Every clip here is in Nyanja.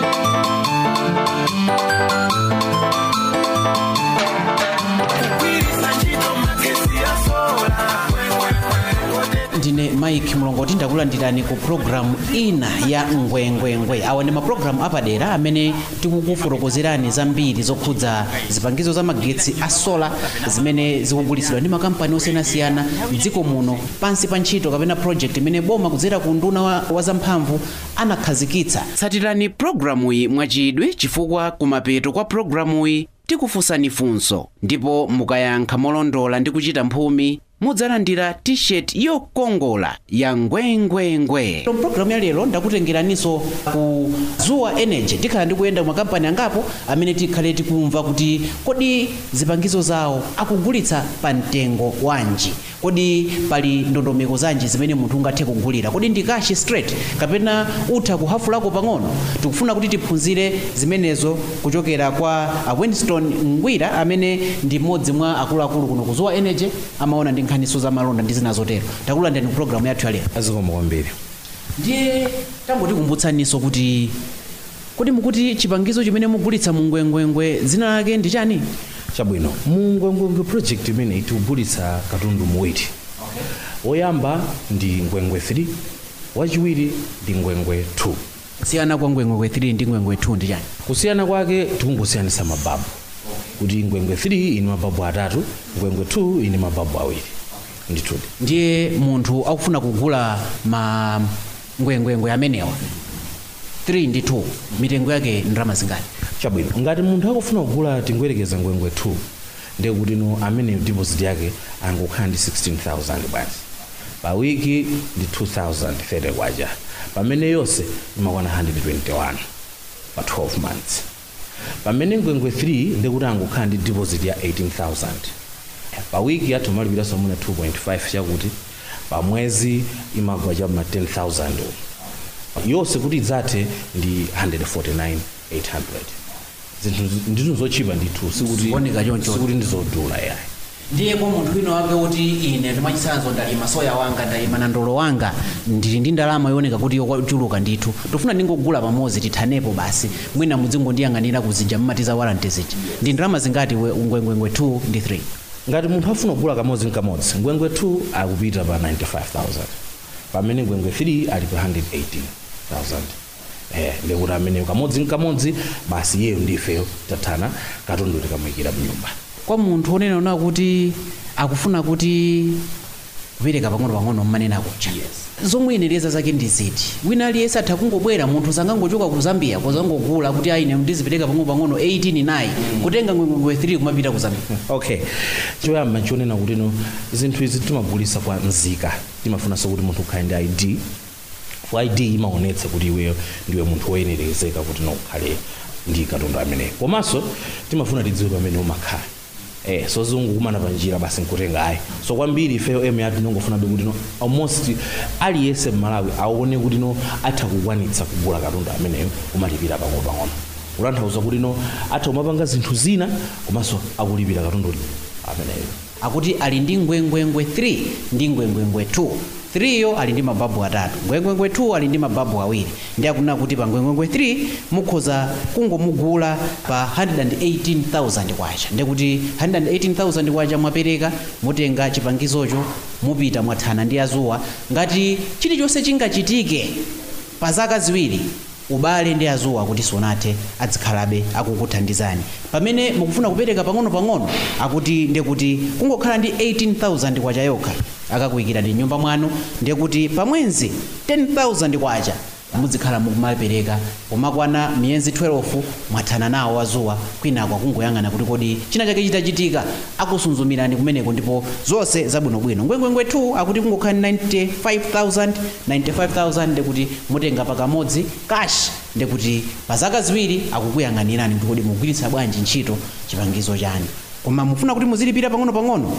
ndine mike mlongoti ndakulandirani ku programu ina ya ngwengwengwe awa ndi mapulogalamu apadera amene tikukufotokozerani zambiri zokhudza zipangizo za magetsi a sola zimene zikugulitsidwa ndi makampani osiyanasiyana mdziko muno pansi pa ntchito kapena project imene boma kudzera ku nduna wa, wa zamphamvu anakhazikitsa tsatirani programu iyi mwachidwi chifukwa kumapeto kwa programu iyi tikufunsani funso ndipo mukayankha molondola ndi kuchita mphumi mudzalandira t-shirt yokongola ya ngwengwengwe mpulogalamu ya lero ndakutengeraninso ku zuwa energy tikhala ndikuyenda makampani angapo amene tikhale tikumva kuti kodi zipangizo zawo akugulitsa pa mtengo wanji kodi pali ndondomeko zanji zimene munthu ungathe kugulira kodi ndi kashi straight kapena utha kuhafulako pang'ono tikufuna kuti tiphunzire zimenezo kuchokera kwa a winston ngwira amene ndi mmodzi mwa akuluakulu kuno ku zuwa energy amaona ndi nkhaniso za malonda ndi zina zotero takulandirani ku programu yathu yalero azikoma kwambiri ndiye tangotikumbutsaniso kuti kodi mukuti chipangizo chimene mugulitsa mu ngwengwengwe dzina lake ndi chani chabwino mu ngwengwengwe project imene ikugulitsa katundu muwiri woyamba ndi ngwengwe 3 wachiwiri ndi ngwengwe 2 kusiyana kwa ngwengwengwe 3 ndi ngwengwe 2 ndi chani kusiyana kwake tikungosiyanisa mababu kuti ngwengwe 3 ili mababu atatu ngwengwe 2 ili mababu awiri ndithudi ndiye munthu akufuna kugula ma ngwengwengwe amenewa 3 ndi 2 mitengo yake ndalama zingati chabwino ngati munthu akufuna kugula tingwerekeza ngwengwe 2 ndiye kuti no amene deposit yake angokhala ndi 16000 bwanji pa wiki ndi 2030 kwacha pamene yonse imakwana 121 pa 12 months pamene ngwengwe 3 ndikuti angokhala ndi deposit ya 18000 pa wiki yathu malipiranso muna 2.5 chakuti pa mwezi imagwa cha ma 10000 yonse kuti idzathe ndi 149800 zinthu ndithu zochipa ndithu sikuti Zikuoneka choncho. sikuti ndizodula yayi ndiye kwa munthu wina wake kuti ine ndimachisanzo ndalima soya wanga ndalima na ndolo wanga ndili ndi ndalama yooneka kuti yochuluka ndithu tofuna ndingogula pamodzi tithanepo basi mwina muzingondiyang'anira kuzija mmatiza walanti zija ndi ndalama zingati we- ngwengwengwe 2 ndi 3 ngati munthu afuna kugula kamodzi nkamodzi ngwengwe 2 akupita pa 95000 pamene ngwengwe 3 ali pa 118000 eh ndikuti amene kamodzi nkamodzi basi iyeyo ndifeyo tathana katundu tikamuyikira mnyumba kwa munthu onena ona kuti akufuna kuti kupereka pang'ono-pang'ono mmanena akucha zomwe inereza zake ndi ziti wina aliyense atha kungobwera munthu sangangochoka ku zambia kozangogula kuti aine ndizipereka pang'ono-pang'ono 18 nayi kutenga ngwengwengwe 3 kumapita ku zambia okay choyamba chionena kuti no zinthu izi timagulisa kwa nzika timafunanso kuti munthu ukhale ndi id for id imaonetsa kuti iweyo ndiwe munthu woyenerezeka kuti nokhale ndi katundu ameneyo komanso timafuna tidziwe pamene umakhala eh so zungukumana panjira basi nkutenga ayi so kwambiri ifeyo em yathu nongofunabe kuti no almost aliyense mmalawi aone kuti no atha kukwanitsa kugula katundu ameneyo umalipira pang'ono-pang'ono kutanthauza kuti no atha kumapanga zinthu zina komanso akulipira katundu ameneyo akuti ali ndi ngwengwengwe 3 ndi ngwengwengwe 2 3 yo ali ndi mababu atatu ngwengwengwe 2 ali ndi mababu awiri ndi akunena kuti pa ngwengwengwe 3 mukhoza kungomugula pa 118000 kwacha ndi kuti 118000 kwacha mwapereka mutenga chipangizocho mupita mwathana ndi azuwa ngati chilichonse chingachitike pa zaka ziwiri ubale ndi azuwa kuti sonathe azikhalabe akukuthandizani pamene mukufuna kupereka pang'ono-pang'ono akuti ndekuti kungokhala ndi 18000 kwacha yokha akakuyikira ndi nyumba mwanu ndekuti pamwezi 10000 kwacha muzikhala mukumapereka pomakwana miyezi 12 mwathana nawo azuwa kwinako akungoyang'ana kuti kodi china chake chitachitika akusunzumirani kumeneko ndipo zonse zabwinobwino ngwengwengwe 2 akuti kungokhala 95000 95000 ndekuti mutenga pakamodzi cash ndekuti pa zaka ziwiri akukuyang'anirani kuti kodi mugwiritsa bwanji ntchito chipangizo chani koma mufuna kuti muzilipira pang'ono-pang'ono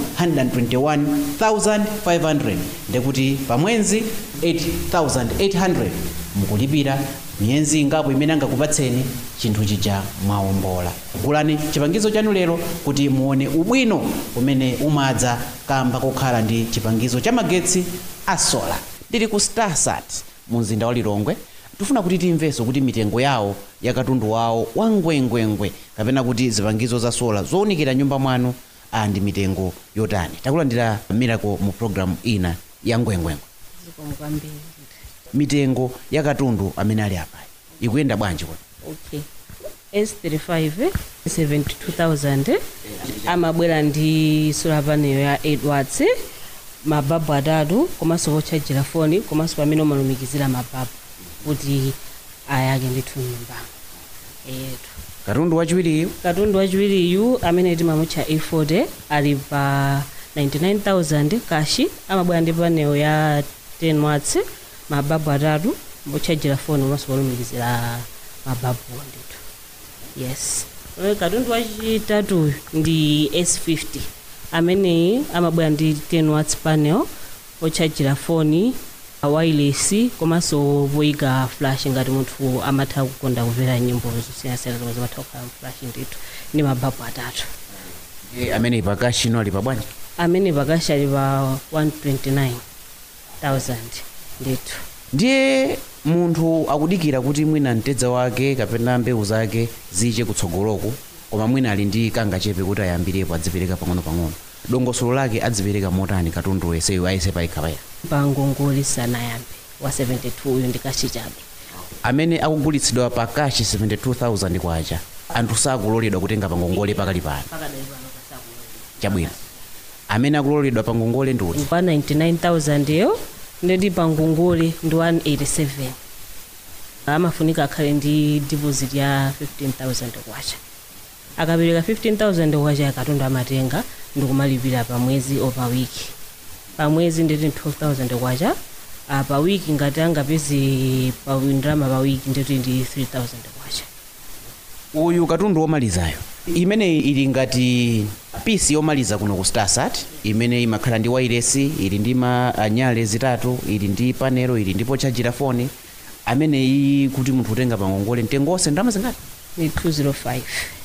121500 ndekuti pamwezi 8800 mukulipira miyezi ingapo imene angakupatseni chinthu chija mwawombola gulani chipangizo chanu lero kuti muone ubwino umene umadza kamba kokhala ndi chipangizo cha magetsi a sola ndili ku starsat mu mzinda wa lilongwe tifuna kuti timvenso kuti mitengo yawo ya katundu wawo wa ngwengwengwe kapena kuti zipangizo za sola zowunikira nyumba mwanu ah, ndi mitengo yotani takulandira miracle mu programu ina ya ngwengwengwe zikomo kwambiri mitengo ya katundu amene ali apa ikuyenda bwanji kuti okay s35 72000 amabwera ndi solar panel ya 8 watts mababu atatu komanso pochajira foni komanso pamene umalumikizira mababu kuti ayake ndithu nyumbamo etu katundu wachiwiriyu katundu wachiwiriyu amene timamutcha a40 ali pa 99000 kashi amabwera ndi panel ya 10 watts mababu atatu pochajira foni komanso polumikizira mababu ndithu yes Eh, katundu wachitatu ndi s50 ameneyi amabwera ndi 10 watts panel pochajira foni wireless komanso poyika flash ngati munthu amatha kukonda kumvera nyimbo zosiyanasiyana zomwe zimatha kukhala flash ndithu ndi mababu atatu e, amene pakashino ali pabwanji amene pakashi ali pa 129000 ndithu ndiye munthu akudikira kuti mwina mtedza wake kapena mbewu zake ziche kutsogoloko koma mwina ali ndi kangachepe kuti ayambirepo adzipereka pang'ono-pang'ono dongosolo lake adzipereka motani katundu weseyo ayese payikhapaya pa ngongole sanayambe wa 72 uyu ndi kashi chabe amene akugulitsidwa pa kashi 72000 kwacha anthu sakuloledwa kutenga pangongole pakali pano chabwino amene akuloledwa pangongole ndi uti pa 99000 yo ndidi pa ngongole ndi 187 amafunika akhale ndi deposit ya 15000 kwacha akapereka 15000 kwacha katundu amatenga ndikumalipira pa mwezi o pa wiki pa mwezi nditi 12000 kwacha ah, pa wiki ngati angapeze pa ndalama pa wiki nditi ndi 3000 kwacha uyu katundu womalizayo imeneyi ili ngati pisi yomaliza kuno ku starsat imene imakhala ndi wairesi ili ndi manyale zitatu ili ndi panelo ili ndi pochajira foni ameneyi kuti munthu utenga pangongole mtengo wonse ndalama zingati ni 205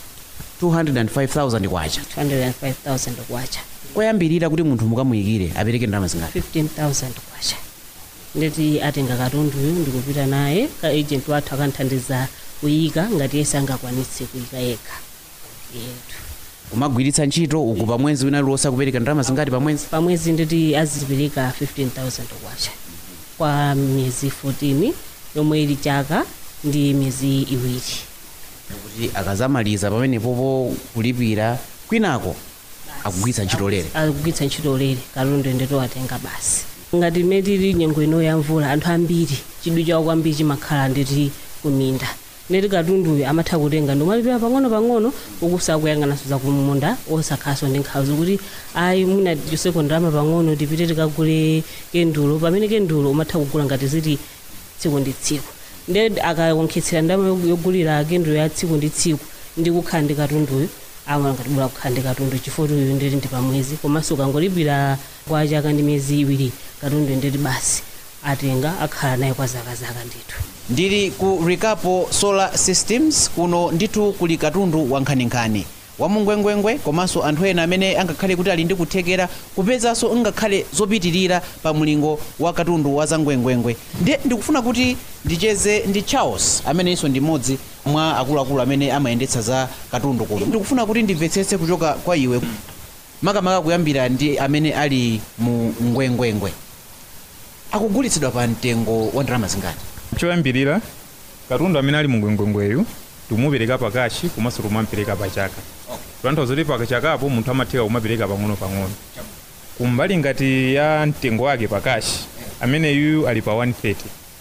205000 kwacha 205000 kwacha koyambirira kuti munthu mukamuyikire apereke ndalama zingati 15000 kwacha nditi atenga katunduyu ndikupita naye ka agent wathu akanthandiza kuyika ngati yese angakwanitse kuyika yekha yetu kumagwiritsa ntchito uku pa mwezi wina liwosa kupereka ndalama zingati pa mwezi pamwezi nditi azipereka 15000 kwacha kwa miyezi 14 yomwe ili chaka ndi miyezi iwiri kuti akazamaliza pamenepopo kulipira kwinako akugwiritsa ntchito lere akugwiritsa ntchito lere katundu ndito atenga basi ngati mmene tili nyengo ino ya mvula anthu ambiri chidwi chawo kwambiri chimakhala nditi kuminda ndeti katunduyo amatha kutenga ndimalipira pang'ono-pang'ono ukusakuyang'anaso za kumunda osakhaso ndi nkhawa zikuti ayi mwina choseko ndalama pang'ono tipite tikagule kendulo pamene kendulo umatha kugula ngati ziti tsiku ndi tsiku nde akawonkhetsera ndalama yogulira kendulo ya tsiku ndi tsiku ndi kukhala ndi katunduyo awa ngatibula kukhala ndi katundu chifukwa uyu nditi ndi pamwezi komanso ukangolipira kwa chaka ndi miyezi iwiri katundu nditi basi atenga akhala naye kwa zakazaka ndithu ndili ku rikapo solar systems kuno ndithu kuli katundu wankhaninkhani wamungwengwengwe komanso anthu ena amene angakhale kuti ali ndi kuthekera kupezanso ngakhale zopitirira pa mlingo wa katundu wa zangwengwengwe ndiye ndikufuna kuti ndicheze ndi charles amenenso ndi mmodzi mwa akuluakulu amene amayendetsa za katundu kuno ndikufuna kuti ndimvetsetse kuchoka kwa iwe makamaka kuyambira ndi amene ali mu ngwengwengwe akugulitsidwa pa mtengo wa ndalama zingati choyambirira katundu amene ali mungwengwengweyu tumupereka pakashi komanso tumamupereka pachaka kutanthauza kuti pachakapo munthu amatheka kumapereka pang'ono-pang'ono kumbali ngati ya mtengo wake pakashi ameneyu ali pa 130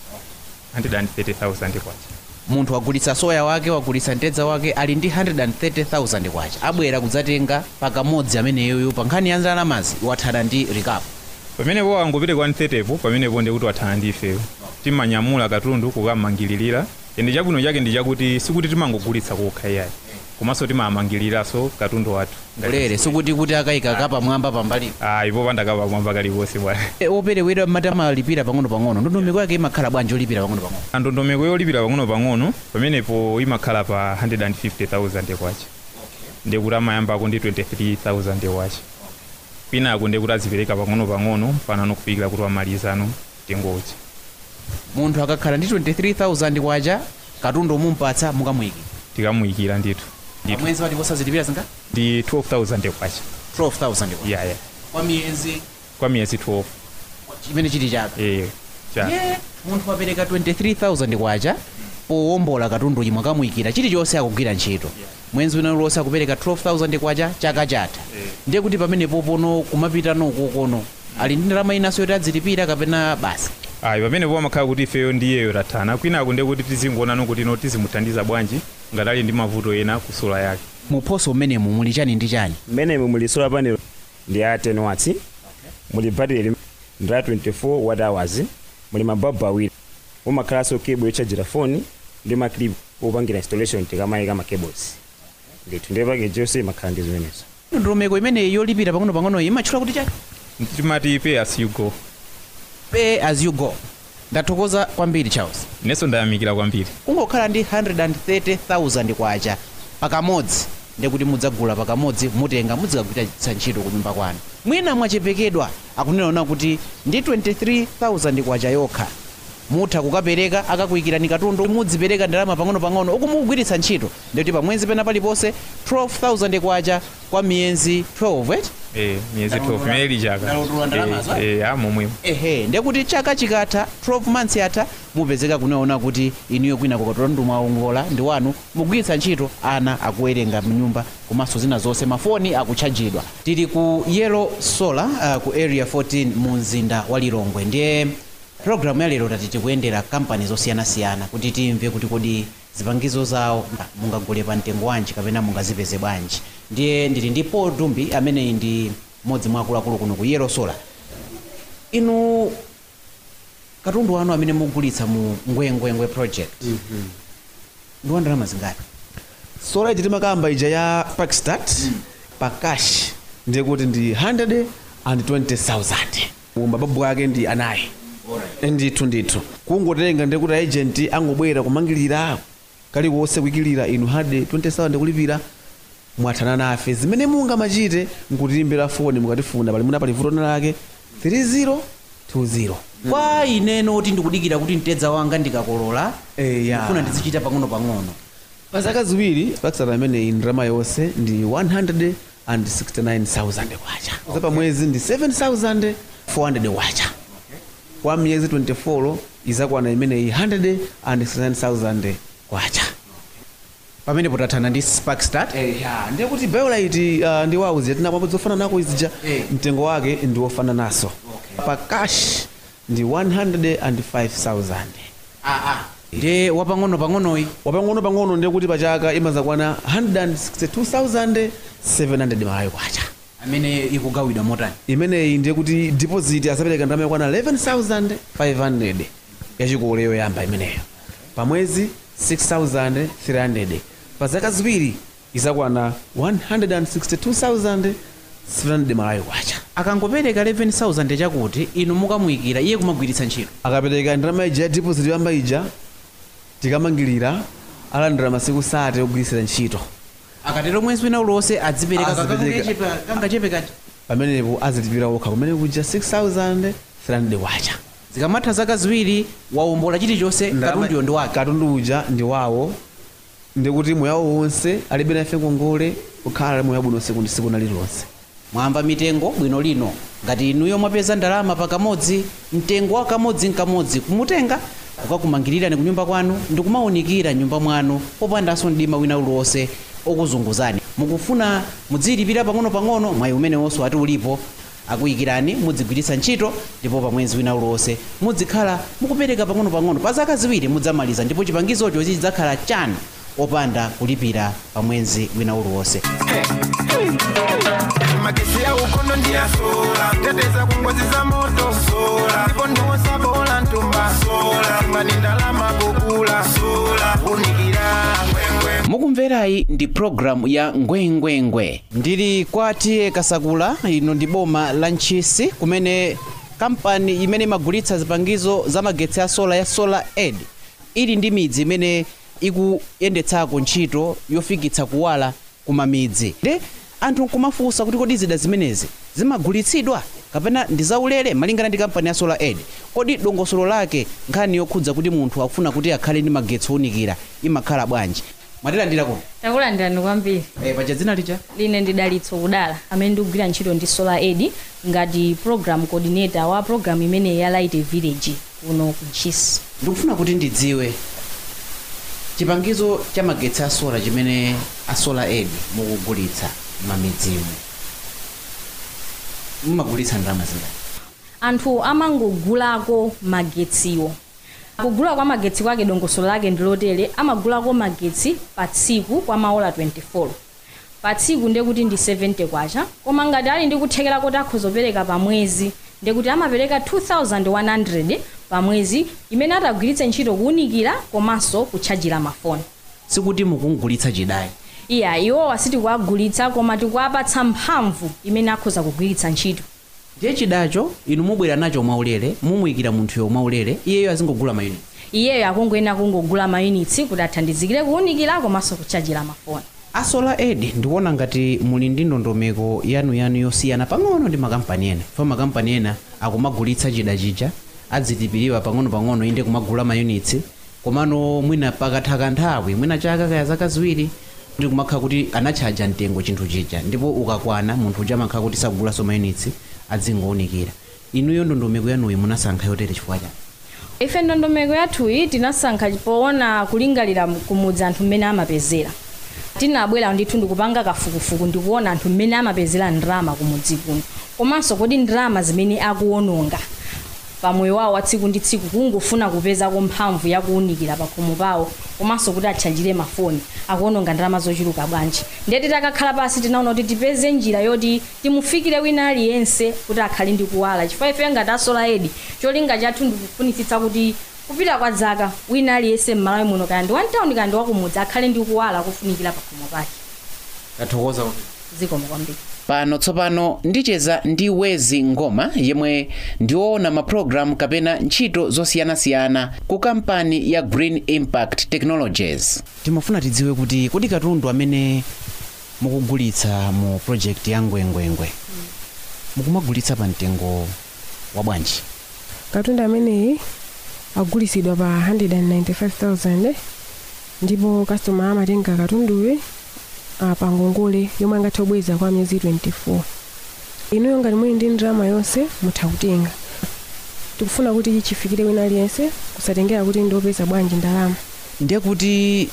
130,000 kwacha munthu wagulitsa soya wake wagulitsa mtedza wake ali ndi 130,000 kwacha abwera kudzatenga pakamodzi ameneyoyo pa nkhani ya ndalamazi wathana ndi rikapo pamenepo angopereka 130 po pamenepo ndi kuti wathana ndi ifeyo timanyamula katundu kukamangilirira ende chabwino chake ndi chakuti sikuti timangogulitsa kokha iyayi komanso timamangiliraso katundu wathu ulere sikuti kuti akayika kapamwamba pambali ayi popanda kapamwamba kaliponse bwana operewera mati amalipira pang'ono-pang'ono ndondomeko yake imakhala bwanji olipira pang'ono-pang'ono ndondomeko yolipira pang'ono-pang'ono pamenepo imakhala pa 150,000 kwacha ndikuti amayambako ndi 23,000 kwacha kwinako ndikuti azipereka pang'ono-pang'ono mpaka kufikira kuti amalizano mtengochi munthu akakhala ndi 23000 kwacha katundu umumpatsa mukamuyikira tikamuyikira ndithu ndithu mwezi pati posazilipira zinga ndi 12000 kwacha 12000 kwacha yaya kwa miyezi kwa miyezi 12 chimene chili chaka eh cha ye munthu apereka 23000 kwacha powombola katundu chimwe akamuyikira chilichonse akugwira ntchito mwezi wina uliwonse akupereka 12000 kwacha chaka chatha ndiye kuti pamenepo pono kumapita noko kono ali ndi ndalama inanso yoti adzilipira kapena basi ayi pamene pomakhala kuti ifeyo ndiyeyo tathana kwinaku ndiye kuti tizingoonano kuti ino tizimuthandiza bwanji ngati ali ndi mavuto ena ku sola yake muphoso umenemu muli chani ndi chani mmenemu muli solar panel ndi ya 10 watts muli battery ndi ya 24 watt hours muli mababu awiri umakhalanso cable yochajira foni ndi maclip opangira installation tikamayika ma cables ndithu ndiye package yonse imakhala ndi zimenezo ndondomeko imeneyi yolipira pang'ono-pang'ono imatchula kuti chani timati pay as you go pay as you go ndathokoza kwambiri charles inenso ndayamikira kwambiri kungokhala ndi 130000 kwacha pakamodzi ndekuti mudzagula pakamodzi mutenga mudzikagwiritsa ntchito ku nyumba kwanu mwina mwachepekedwa akunena kuti ndi 23000 kwacha yokha mutha kukapereka akakuyikirani katundu mudzipereka ndalama pang'ono-pang'ono uku mukugwiritsa ntchito ndikuti pamwezi pena paliponse 12000 kwacha kwa miyezi 12 eti eh miyezi 12 imene ili chaka Ndalotula ndalamazo, eh eh, ah momwemo ehe ndekuti chaka chikatha 12 months yatha mupezeka kunaona kuti inuyo kwina kukatundu mwaongola ndi wanu mugwiritsa ntchito ana akuwerenga mnyumba komanso zina zonse mafoni akutchajidwa tili ku yellow solar uh, ku area 14 mu mzinda wa lilongwe ndiye programu ya lero tati tikuyendera kampani zosiyanasiyana kuti timve kuti kodi zipangizo zawo mungagule pa mtengo wanji kapena mungazipeze bwanji ndiye ndili ndi paul dumbi ameneyi ndi mmodzi mwa akuluakulu kuno ku yellow solar inu katundu wanu amene mugulitsa mu ngwengwengwe project ndi wa ndalama zingati sola iji timakamba ija ya parkstart pa cash ndiye kuti ndi 120000 mababu ake ndi anayi ndithu ndithu kungotenga ndiye kuti agent angobwera kumangirira kaliwonse kuyikilira inu hade 20000 kulipira mwathana nafe zimene mungamachite nkutiimbira foni mukatifuna pali muna pali vuto lake 3020 kwa ineno kuti ndikudikira kuti mtedza wanga ndikakolola Eh, ya. ndifuna ndizichita pang'ono-pang'ono pa zaka ziwiri pakisata amene ndalama yonse ndi 169000 kwacha za pa mwezi ndi 7400 kwacha kwa miyezi 24 izakwana imeneyi 169000 kwacha pamene potathana ndi sparkstart ya ndiye kuti biolite uh, ndi wauzi yatinapambo zofana nako izija Eh. mtengo wake ndi wofana naso pa cash ndi 105000 ndiye wapang'ono-pang'onoyi wapang'ono pang'ono ndiye kuti pachaka imazakwana 162700 malayo kwacha amene ikugawidwa motani imeneyi ndiye kuti deposit asapereka ndalama yakwana 11500 yachikole yoyamba imeneyo pamwezi 6300 pa zaka ziwiri izakwana 162700 malayo kwacha akangopereka 11000 chakuti inu mukamuyikira iye kumagwiritsa ntchito akapereka ndalama ija ya deposit yoyamba ija tikamangirira alandira masiku sate ogwiritsira ntchito akatero mwezi wina uliwonse adzipereka Azipereka. kangachepekati pamenepo azilipira okha kumene kuja 6300 kwacha zikamatha zaka ziwiri wawombola chilichonse katunduyo ndi wake katundu uja ndi wawo ndikuti moyo wawo wonse alibe nafe ngongole kukhala moyo wabwino siku ndi siku lililonse mwamba mitengo bwino lino ngati inuyo mwapeza ndalama pakamodzi mtengo wa kamodzi nkamodzi kumutenga kukakumangirira ni kunyumba kwanu ndi kumawunikira nyumba mwanu popandanso mdima wina uliwonse okuzunguzani mukufuna mudziyilipira pang'ono-pang'ono mwayi umene wonso ati ulipo akuyikirani mudzigwiritsa ntchito ndipo pa mwezi wina uliwonse mudzikhala mukupereka pang'ono-pang'ono pa zaka ziwiri mudzamaliza ndipo chipangizocho chidzakhala chanu opanda kulipira pa mwezi wina uliwonse magesi ya ukono ndiya sola teteza kungozi za moto sola ndipo ndiwosa bola ntumba sola ngani ndalama kukula sola unikira ngwengwe mukumverayi ndi programu ya ngwengwengwe ndili kwa tiye kasakula ino ndi boma la ntchisi kumene kampani imene imagulitsa zipangizo za magetsi a sola ya solar aid ili ndi midzi imene ikuyendetsako ntchito yofikitsa kuwala kumamidzi ndi anthu nkumafunsa kuti kodi zida zimenezi zimagulitsidwa kapena ndi zaulere malingana ndi kampani ya solar aid kodi dongosolo lake nkhani yokhudza kuti munthu akufuna kuti akhale ndi magetsi onikira imakhala bwanji mwatilandira kuti takulandirani kwambiri e, paja dzina lija line ndidalitso kudala amene ndikugwira ntchito ndi solar aid ngati program coordinator wa program imene ya light village kuno ku ntchisi ndikufuna kuti ndidziwe chipangizo cha magetsi a solar chimene a solar aid mukugulitsa mamidzimu mumagulitsa ndalama zingati anthu amangogulako magetsiwo kugula kwa magetsi kwake dongosolo lake ndilotere amagulako magetsi pa tsiku kwa maola 24 pa tsiku ndekuti ndi 70 kwacha koma ngati ali ndi kuthekera kuti akhozopereka pa mwezi ndekuti amapereka 2100 pa mwezi imene atagwiritse ntchito kuwunikira komanso kutchajira mafoni sikuti mukungulitsa chidayi iya iwowa sitikuwagulitsa koma tikuwapatsa mphamvu imene akhoza kugwiritsa ntchito ndiye chidacho inu mubwera nacho mwaulere mumuyikira munthuyo mwaulere iyeyo azingogula mayuniti iyeyo akungoyena kungogula mayunitsi kuti athandizikire kuwunikira komanso kutchajira mafoni a solar aid ndikuona ngati muli ndi ndondomeko yanuyanu yosiyana pang'ono ndi makampani ena fa makampani ena akumagulitsa chida chija adzitipiriwa pang'ono-pang'ono inde kumagula mayunitsi komano mwina pakatha kanthawi mwina chaka kaya zaka ziwiri ndi kumakhala kuti anatchaja mtengo chinthu chija ndipo ukakwana munthu uja amakhala kuti sakugulanso mayunitsi adzingowunikira inuyo ndondomeko yanuyi munasankha yotere chifukwa chani ife ndondomeko yathuyi tinasankha poona kulingalira kumudzi anthu mmene amapezera tinabwera ndithu ndikupanga kafukufuku ndikuona anthu mmene amapezera ndalama kumudzi kuno komanso kodi ndalama zimene akuwononga pamoyo wawo wa tsiku ndi tsiku kungofuna kupezako mphamvu yakuwunikira pakhomo pawo komanso kuti atchajire mafoni akuwononga ndalama zochuluka bwanji ndiye titakakhala pasi tinaona kuti tipeze njira yoti timufikire wina aliyense kuti akhale ndi kuwala chifukwa ife ngati a solar aid cholinga chathu ndikufunitsitsa kuti kupita kwa zaka wina aliyense m'malawi muno kaya ndi wantawuni kaya ndi wakumudzi akhale ndi kuwala kufunikira pakhomo pake tathokoza kuti zikomo kwambiri pano tsopano ndicheza ndi wezi ngoma yemwe ndiwoona mapulogalamu kapena ntchito zosiyanasiyana ku kampani ya green impact technologies timafuna tidziwe kuti kodi katundu amene mukugulitsa mu project ya ngwengwengwe mukumagulitsa pa mtengo wa bwanji katundu ameneyi agulitsidwa pa 195000 ndipo customer amatenga katunduyo uh, pa ngongole yomwe angathe kubweza kwa miyezi 24 inuyo ngati muli ndi ndalama yonse mutha kutenga tikufuna kuti chifikire wina aliyense kusatengera kuti ndiopeza bwanji ndalama ndiye kuti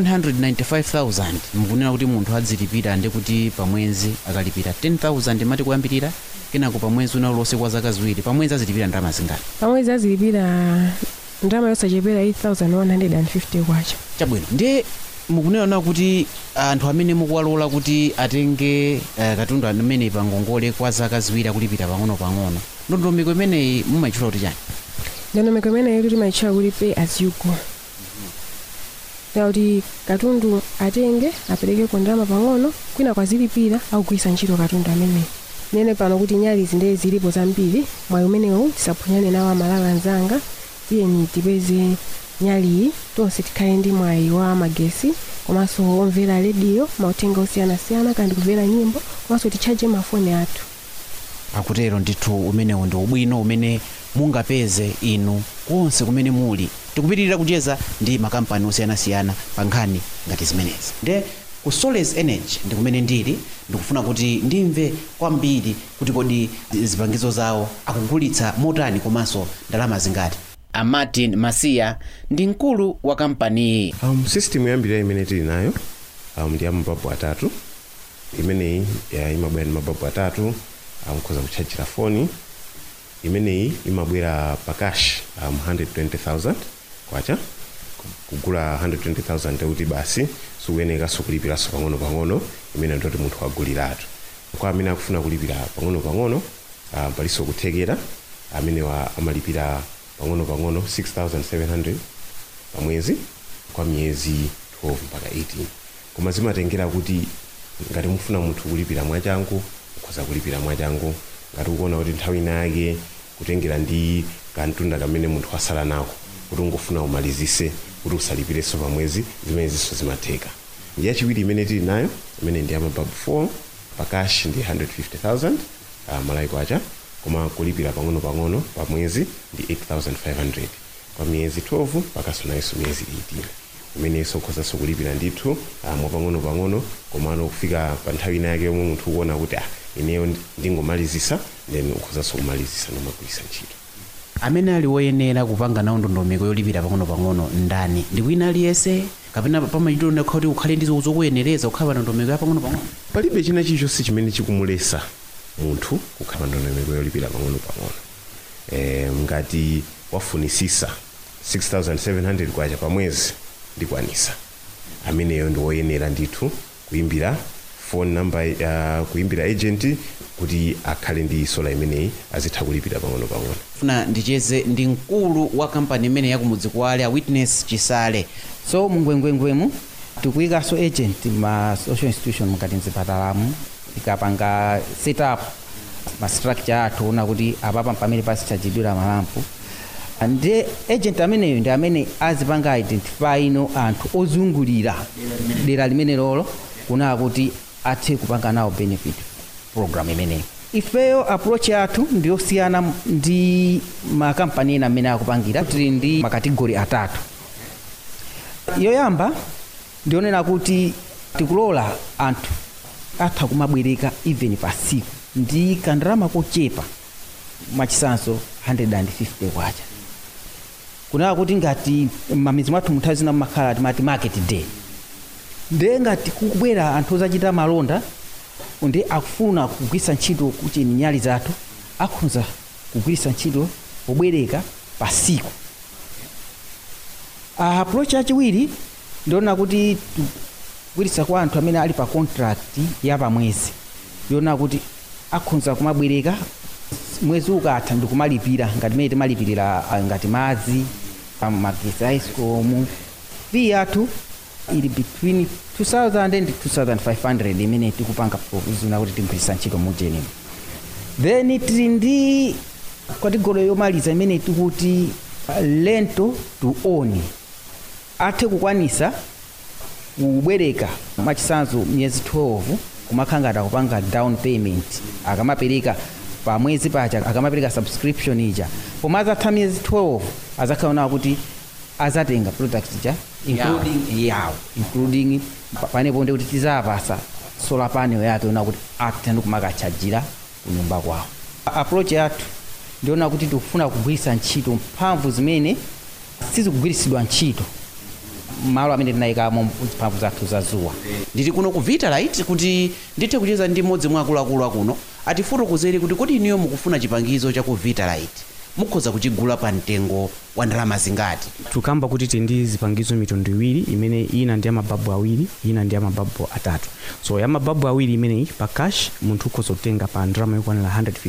195000 mukunena kuti munthu adzilipira ndiye kuti pamwezi akalipira 10000 mati kuyambirira kenako pamwezi una ulose kwa zaka ziwiri pamwezi azilipira ndalama zingati pamwezi azilipira ndalama yosachepera 8150 kwacha chabwino ndiye mukunena kuti anthu amene mukuwalola kuti atenge uh, katundu amene pa ngongole kwa zaka ziwiri akulipira pang'ono-pang'ono ndondomeko imeneyi mumayitchula kuti chani ndondomeko imeneyi kuti timayitchula kuti pay as you go kuti katundu atenge aperekeko ndalama pang'ono kwina kwazilipira akugwiritsa ntchito katundu ameneyi nene pano kuti nyali zinde zilipo zambiri mwayi umenewu tisaphonyane nawo amalawi anzanga tiyeni tipeze nyaliyi tonse tikhale ndi mwayi wa magesi komanso omvera rediyo mauthenga osiyanasiyana kandi kumvera nyimbo komanso titchaje mafoni athu akutero ndithu umenewu ndi ubwino umene mungapeze inu konse kumene muli tikupitirira kucheza ndi makampani osiyanasiyana pa nkhani ngati zimenezi nde ku soles energy ndi kumene ndili ndikufuna kuti ndimve kwambiri kuti kodi zipangizo zawo akugulitsa motani komanso ndalama zingati a martin masiya ndi mkulu wa kampaniyi um, system yoyambirira imene tili nayo um, ndi ya mababu atatu imeneyi ya imabwera ndi mababu atatu mukhoza um, kutchajira foni imeneyi imabwera pakash um, 120000 kwacha kugula 120000 ndekuti basi sikuyenekanso kulipiranso pang'ono-pang'ono imene ndoti munthu waguliratu kwa amene akufuna kulipira pang'ono-pang'ono um, palinso kuthekera amenewa amalipira pang'ono-pang'ono 6700 pamwezi kwa miyezi 12 mpaka 18 koma zimatengera kuti ngati mufuna munthu kulipira mwachangu mukhoza kulipira mwachangu ngati ukuona kuti nthawi inayake kutengera ndi kantunda kamene munthu wasala nako kuti ungofuna umalizise kuti usalipirenso pamwezi zimenezinso zimatheka ndi yachiwiri imene tili nayo imene ndi yamababu 4 pakashi ndi 150000 uh, malayi kwacha koma kulipira pang'ono pang'ono pa mwezi ndi 8500 kwa miyezi 12 pakasonanso miyezi 18 imenenso ukhozanso kulipira ndithu uh, mwapang'ono pang'ono komano kufika pa nthawi ina yake yomwe munthu ukuona kuti ah ineyo ndingomalizisa then ukhozanso kumalizisa nomagwirisa ntchito amene ali woyenera kupanga nawo ndondomeko yolipira pang'ono-pang'ono ndani ndi wina aliyense kapena pamachitiro ndakha kuti ukhale ndi zokuyenereza kukhala pa ndondomeko ya pang'ono-pang'ono palibe china chilichonse chimene chikumulesa munthu kukhala pa ndondomeko yolipira pang'ono-pang'ono e, ngati wafunisisa 6700 kwacha pa mwezi ndikwanisa ameneyo ndi woyenera ndithu kuimbira phone number uh, kuimbira agent kuti akhale ndi sola imeneyi azitha kulipira pang'ono-pang'ono funa ndicheze ndi mkulu wa kampani imene yakumudzi kwale a witness chisale so mungwengwengwemu tikuyikanso agent ma social institution mukati mzipatalamu tikapanga setup ma structure athu una kuti apapa pamene pasichajidwira malampu ndi agent ameneyo ndi amene azipanga identify ino anthu ozungulira dera limene lolo kunaa kuti athe kupanga nawo benefit program imeneyi ifeyo approach yathu ndiyosiyana ndi makampani ena amene akupangira tili ndi makategori atatu yoyamba ndionena kuti tikulola anthu atha kumabwereka even pa siku ndi kandalama kochepa machisanso 150 kwacha kunaka kuti ngati mamizi mwathu muthawi zina mmakhala timati market day nde ngati kukubwera anthu ozachita malonda ndi akufuna kugwiritsa ntchito kuti nyali zathu akhoza kugwiritsa ntchito pobwereka pa siku uh, approach yachiwiri ndiona kuti kugwiritsa kwa anthu amene ali pa contract ya pamwezi ndiona kuti akhoza kumabwereka mwezi ukatha ndikumalipira ngati mene timalipirira ah, ngati madzi magesi aisikomu fee yathu ili between 2000 and 2500 imene tikupanga provision kuti tigwiritsa ntchito mujenimo then tili ndi kategori yomaliza imene tikuti uh, lento to own athe kukwanisa kubwereka machisanzo miyezi 12 kumakhala ngati akupanga down payment akamapereka pa mwezi pacha akamapereka subscription ija pomwe azatha miyezi 12 azakhala kuti azatenga product ija including yawo including pa- panepo ndi kuti tizapasa solar panel yake ona kuti athe ndi kumakachajira kunyumba kwawo approach yathu ndiona kuti tikufuna kugwiritsa ntchito mphamvu zimene sizikugwiritsidwa ntchito malo amene tinayikamo mphamvu zathu za zuwa ndili kuno ku vitalite kuti ndithe kucheza ndi mmodzi mwa akuluakulu akuno atifotokozere kuti kodi iniyo mukufuna chipangizo cha ku vitalite mukhoza kuchigula pa mtengo wa ndalama zingati tukamba kuti tili ndi zipangizo mitundu iwiri imene ina ndi amababu awiri ina ndi amababu atatu so ya mababu awiri imeneyi pa cash munthu ukhoza kutenga pa ndalama yokwanira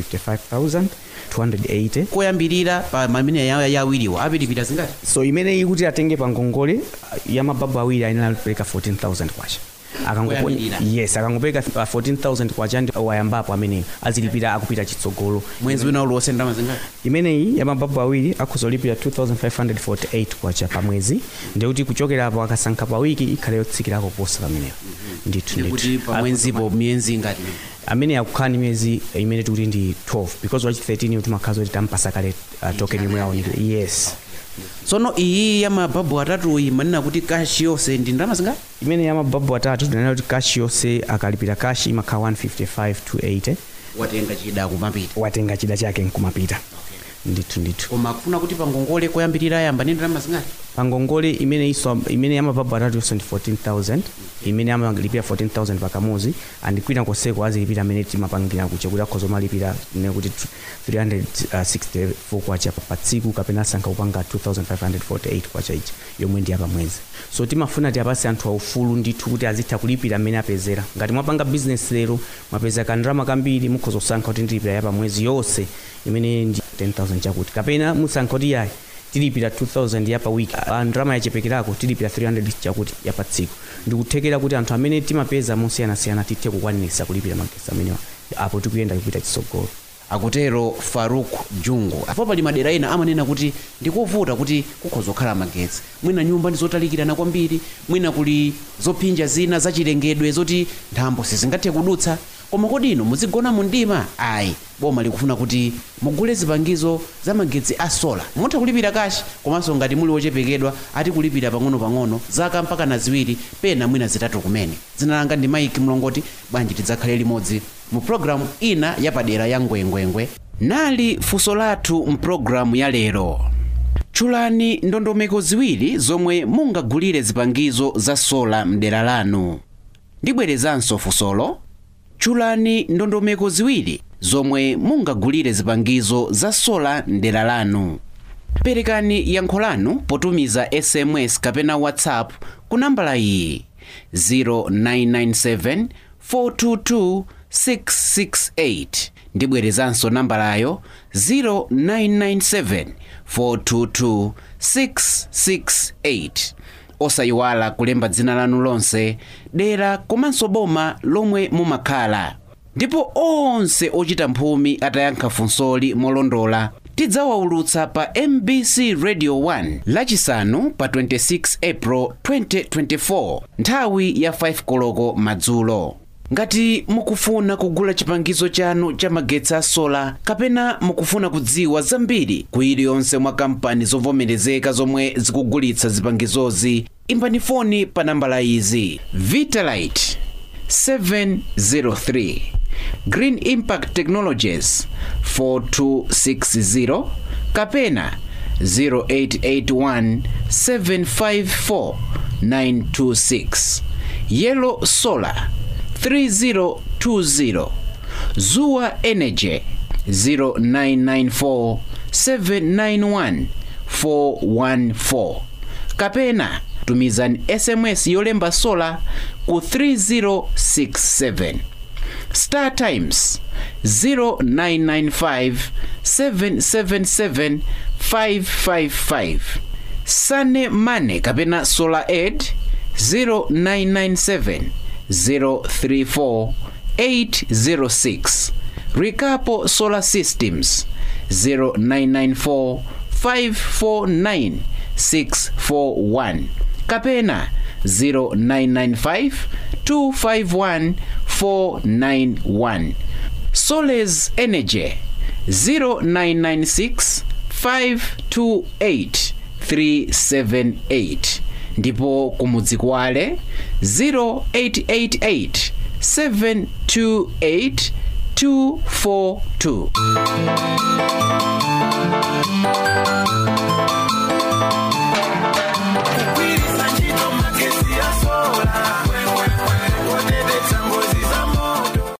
155280 koyambirira pa mamene ya ya awiriwa apitipita zingati so imeneyi kuti atenge pa ngongole ya mababu awiri ayenera kupereka 14000 kwacha Akangopo- Koyambirira. yes akangopereka uh, 14000 kwacha ndi wayambapo ameneyo azilipira akupita chitsogolo mwezi wina uliwonse ndalama zingati imeneyi ya mababu awiri akhozolipira 2548 kwacha pa mwezi ndikuti kuchokera apo akasankha pa wiki ikhale yotsikirako posa pameneyo ndithu ndikuti ndithu pa mwezipo miyezi ingati amene akukhala ndi miyezi imene tikuti ndi 12 because wachi 13 timakhaza kuti tampasa kale uh, token imwe yaonekera yes tsono iyi ya mababu atatu iyi manena kuti kashi yonse ndi ndalama zingati imene ya mababu atatu tinanena kuti kashi yonse akalipira kashi imakhala 155 to 80 watenga chida kumapita watenga chida chake nkumapita ndithu ndithu koma kufuna kuti pangongole koyambirira ayamba ndi ndalama zingati pangongole imene iso imene yamababu atatu yonse ndi 14000 imene amalipira 14000 pakamuzi and kwina konseko azilipira amene timapangira kucha kuti akhoza malipira ne kuti 364 kwacha pa tsiku kapena asankha kupanga 2548 kwacha ichi yomwe ndi yapamwezi so timafuna tiapase anthu aufulu ndithu kuti azitha kulipira amene apezera ngati mwapanga business lero mwapeza kandalama kambiri mukhoza kusankha kuti ndilipira yapamwezi yonse imene ndi 10000 chakuti kapena musankha kuti yayi tilipira 2000 ya pa wiki Ah, ndalama yachepekerako tilipira 300 chakuti ya pa tsiku ndikuthekera kuti anthu amene timapeza mosiyanasiyana tithe kukwanisa kulipira magesi amenewa apo tikuyenda kupita chitsogolo akutero faruk jungu apo pali madera ena amanena kuti ndikovuta kuti kukhoza kukhala magetsi mwina nyumba ndi zotalikirana kwambiri mwina kuli zophinja zina zachilengedwe zoti nthambo sizingathe kudutsa koma koma kodi inu muzigona mu mdima ayi boma likufuna kuti mugule zipangizo za magetsi a sola mutha kulipira kashi komanso ngati muli wochepekedwa ati kulipira pang'ono-pang'ono zaka mpaka na ziwiri pena mwina zitatu kumene dzina langa ndi maiki mlongoti bwanji tidzakhale limodzi mu programu ina yapadera ya ngwengwengwe nali funso lathu mpulogalamu ya lero tchulani ndondomeko ziwiri zomwe mungagulire zipangizo za sola mdera lanu ndibwerezanso funsolo tchulani ndondomeko ziwiri zomwe mungagulire zipangizo za sola mdera lanu perekani yankho lanu potumiza sms kapena whatsapp ku nambala iyi 0997 422 668 ndibwerezanso nambalayo 0997 422 668 osayiwala kulemba dzina lanu lonse dera komanso boma lomwe mumakhala ndipo onse ochita mphumi atayankha funsoli molondola tidzawaulutsa pa mbc radio 1 lachisanu pa 26 april 2024 nthawi ya 5 koloko madzulo ngati mukufuna kugula chipangizo chanu cha magetsi a sola kapena mukufuna kudziwa zambiri ku iliyonse mwa kampani zovomerezeka zomwe zikugulitsa zipangizozi imbani foni pa nambala izi vitalite 703 green impact technologies 4260 kapena 0881 754 926 yellow solar 3020 zuwa energy 0994 791 414 kapena tumizani sms yolemba sola ku 3067 star times 0995 777 555 sane mane kapena solar aid 0997 034 806 Rikapo Solar Systems 0994 549 641 kapena 0995 251 491 Soles Energy 0996 528 378 ndipo kumudzi kwale 0888 728 242